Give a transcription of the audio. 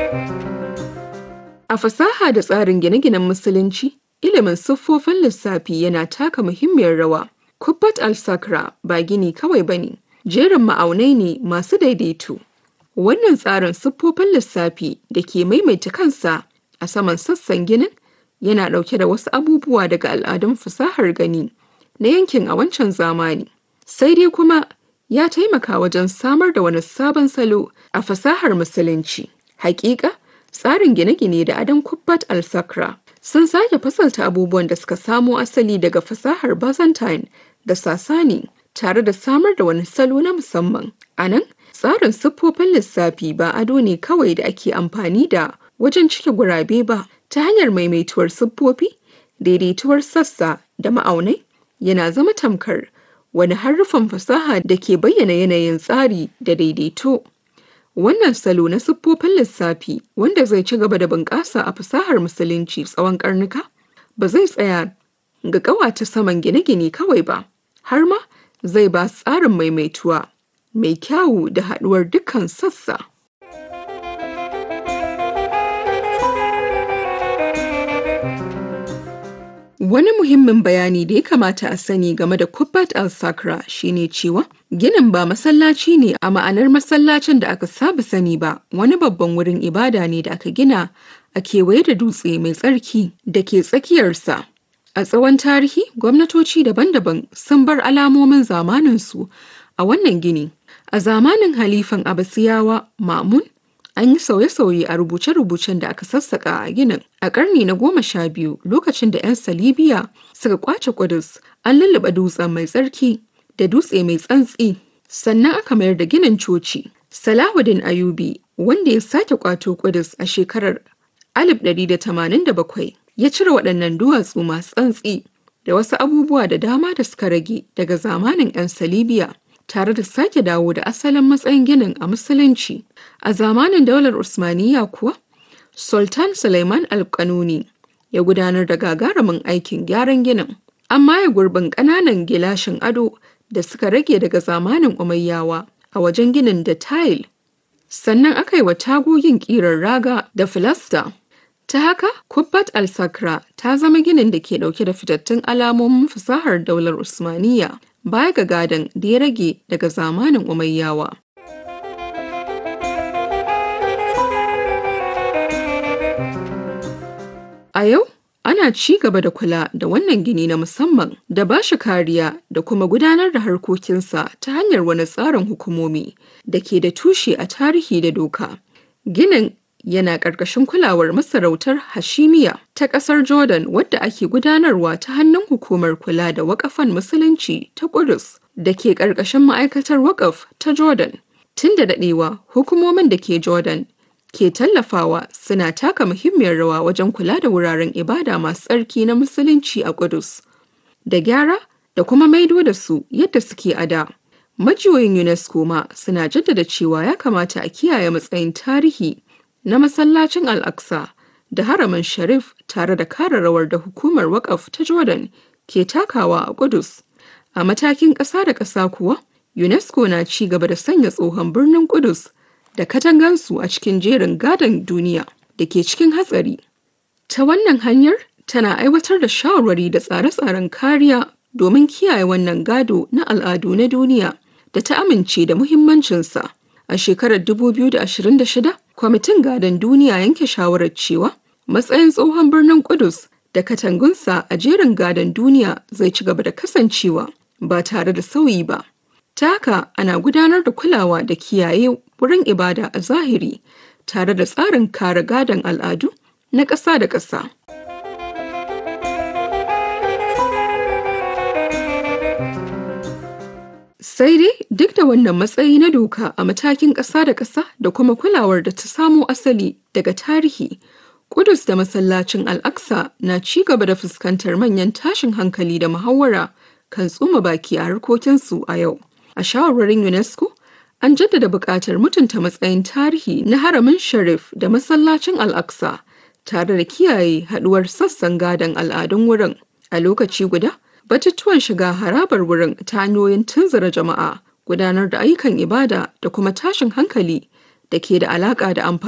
A fasaha da tsarin gine-ginen Musulunci, ilimin siffofin lissafi yana taka muhimmiyar rawa. Kubbat al-Sakra ba gini kawai ba ne, jerin ma'aunai ne masu daidaito. Wannan tsarin siffofin lissafi da ke maimaita kansa a saman sassan ginin yana ɗauke da wasu abubuwa daga al'adun fasahar gani na yankin a wancan zamani. Sai dai kuma ya taimaka wajen samar da wani sabon salo a fasahar Musulunci. Hakika, tsarin gine-gine da adon Kubbat al-Sakra sun sake fasalta abubuwan da suka samo asali daga fasahar Byzantine da Sasani tare da samar da wani salo na musamman. A nan, tsarin siffofin lissafi ba ado ne kawai da ake amfani da wajen cike gurabe ba ta hanyar maimaituwar siffofi, daidaituwar sassa da ma'aunai yana zama tamkar wani harufan fasaha da ke bayyana yanayin tsari da daidaito. Wannan salo na siffofin lissafi wanda zai ci gaba da bunƙasa a fasahar Musulunci tsawon ƙarnuka ba zai tsaya ga ƙawata saman gine-gine kawai ba, har ma zai ba tsarin maimaituwa mai kyawu da haɗuwar dukkan sassa. Wani muhimmin bayani da ya kamata a sani game da Kubbat al-Sakra shine cewa ginin ba masallaci ne a ma'anar masallacin da aka saba sani ba, wani babban wurin ibada ne da aka gina a kewaye da dutse mai tsarki da ke tsakiyarsa. A tsawon tarihi, gwamnatoci daban-daban sun bar alamomin zamaninsu a wannan gini. A zamanin Halifan Abbasiyawa Ma'mun, an yi sauye-sauye a rubuce-rubucen da aka sassaka a ginin. A ƙarni na goma sha biyu lokacin da 'yan Salibiya suka kwace Kudus, an lullube dutsen mai tsarki da dutse mai tsantsi. Sannan aka mayar da ginin coci. Salahuddin Ayubi, wanda ya sake kwato Kudus a shekarar 1187, ya cire waɗannan duwatsu masu tsantsi da wasu abubuwa da dama da suka rage daga zamanin 'yan Salibiya. tare da sake dawo da asalin matsayin ginin a musulunci a zamanin daular usmaniya kuwa sultan suleiman alkanuni ya gudanar da gagarumin aikin gyaran ginin amma ya gurbin ƙananan gilashin ado da suka rage daga zamanin umayyawa a wajen ginin da tile sannan aka yi wa tagogin ƙirar raga da filasta ta haka kubbat al-sakra ta zama ginin da ke ɗauke da fitattun alamomin fasahar daular usmaniya baya ga gadon da ya rage daga zamanin umayyawa. A yau, ana ci gaba da kula da wannan gini na musamman da ba shi kariya da kuma gudanar da harkokinsa ta hanyar wani tsarin hukumomi da ke da tushe a tarihi da doka. Ginin yana ƙarƙashin kulawar masarautar Hashimiya ta ƙasar Jordan wadda ake gudanarwa ta hannun hukumar kula da waƙafan musulunci ta Ƙudus da ke ƙarƙashin ma'aikatar waƙaf ta Jordan. Tun da daɗewa, hukumomin da ke Jordan ke tallafawa suna taka muhimmiyar rawa wajen kula da wuraren ibada masu tsarki na musulunci a Ƙudus. Da gyara da kuma maido da su yadda suke a da. Majiyoyin UNESCO ma suna jaddada cewa ya kamata a kiyaye matsayin tarihi na masallacin Al-Aqsa da haramin Sharif tare da kare rawar da hukumar waƙaf ta Jordan ke takawa a Kudus. A matakin ƙasa da ƙasa kuwa, UNESCO na ci gaba da sanya tsohon birnin Kudus da katangansu a cikin jerin gadon duniya da ke cikin hatsari. Ta wannan hanyar tana aiwatar da shawarwari da tsare-tsaren kariya domin kiyaye wannan gado na al'adu na duniya da ta amince da muhimmancinsa. A shekarar 2026, kwamitin gadon duniya yanke shawarar cewa matsayin tsohon birnin Kudus da katangunsa a jerin gadon duniya zai ci gaba da kasancewa ba tare da sauyi ba. Ta haka ana gudanar da kulawa da kiyaye wurin ibada a zahiri tare da tsarin kare gadon al'adu na ƙasa da ƙasa. Sai dai duk da wannan matsayi na doka a matakin ƙasa da ƙasa da kuma kulawar da ta samo asali daga tarihi, Kudus da masallacin Al-Aqsa na ci gaba da fuskantar manyan tashin hankali da muhawara kan tsuma baki a harkokinsu a yau. A shawarwarin UNESCO, an jaddada buƙatar mutunta matsayin tarihi na haramin Sharif da masallacin Al-Aqsa tare da kiyaye haɗuwar sassan gadon al'adun wurin. A lokaci guda, batutuwan shiga harabar wurin ta hanyoyin tunzura jama'a gudanar da ayyukan ibada da kuma tashin hankali da ke da alaƙa da amfani